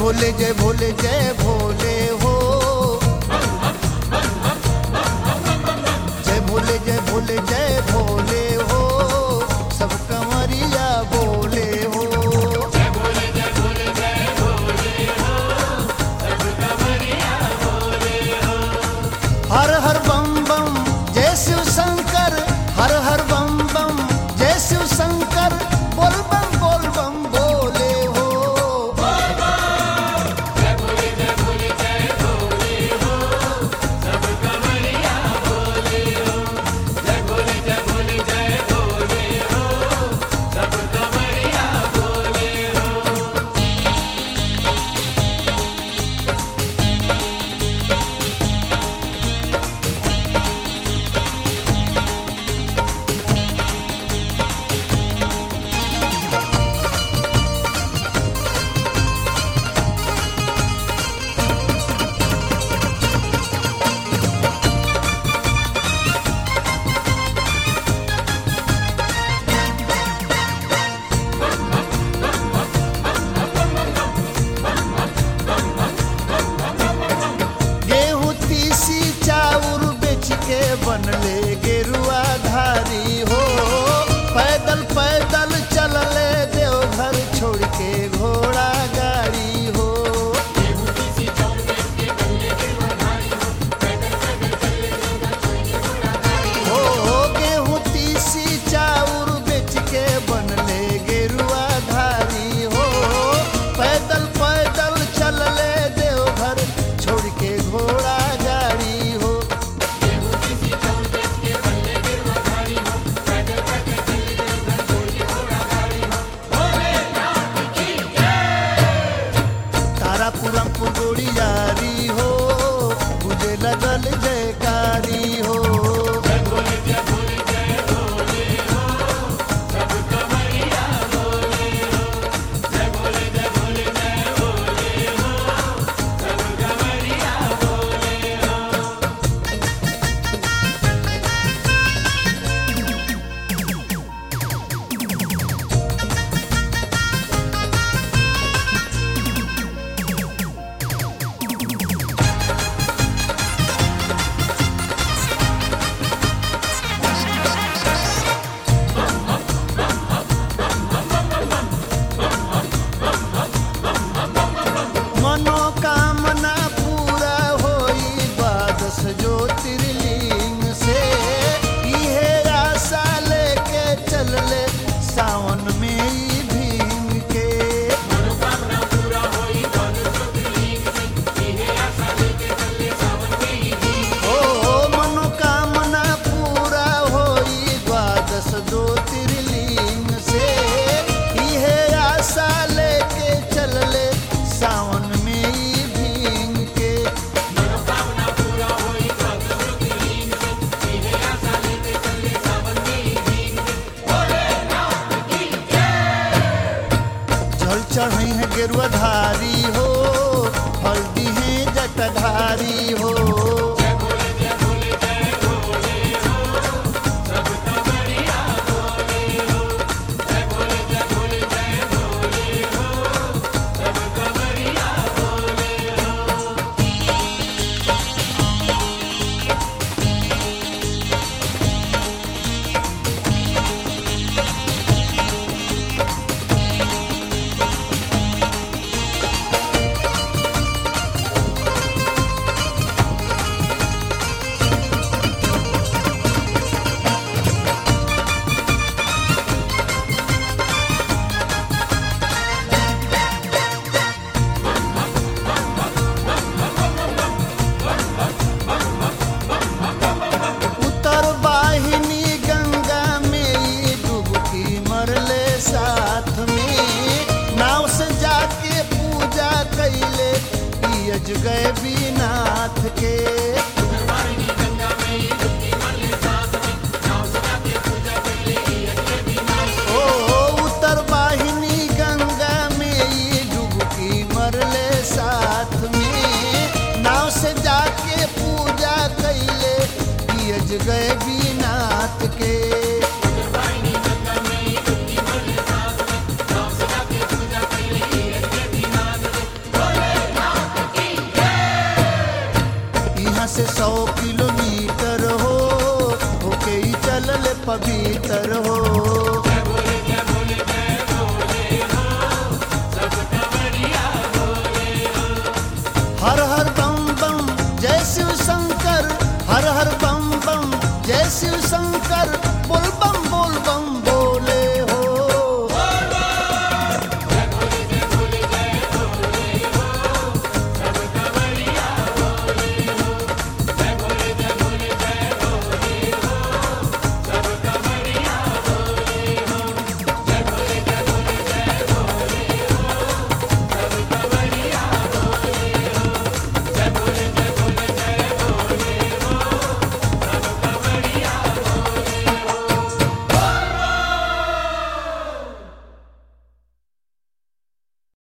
भोले जय भोले जय भोले हो जय भोले जय भोले जय भोले हो सब कंवरिया बोले हो हर हर बम बम जय शिव शंकर हर हर बम बम जय शिव शंकर बोल बम बोल बम बोले हो गेहूं तीसी चाउर बेच के बनले गेरुआ धारी हो पैदल पैदल चलले देवघर छोड़ के घोड़ा गाड़ी हो हो हो गेहूं तीसी चाउर बेच के बनले गेरुआ धारी हो पैदल पैदल चलले देवघर छोड़ के घोड़ा गाड़ी हो तारापुरम पुगोड़ियारी हो बुझे लगल जयकारी हो मनोकामना पूरा होई द्वादश ज्योतिर्लिंग से इहे आशा लेके चलले सावन में ई भीम के ओ मनोकामना पूरा होई द्वादश ज्योतिर्लिंग से इहे आशा लेके चलले सावन में ई भीम के जल चढ़ई है गेरुआ धारी हो हल्दी है जटधारी हो उत्तर वाहिनी गंगा में ई डुबकी मरले साथ में नाव से जाके पूजा कैले ई अजगय बीनाथ के ओ उत्तर वाहिनी गंगा में ई डुबकी मरले साथ में नाव से जाके पूजा कैले पियज गए बीनाथ के कबीर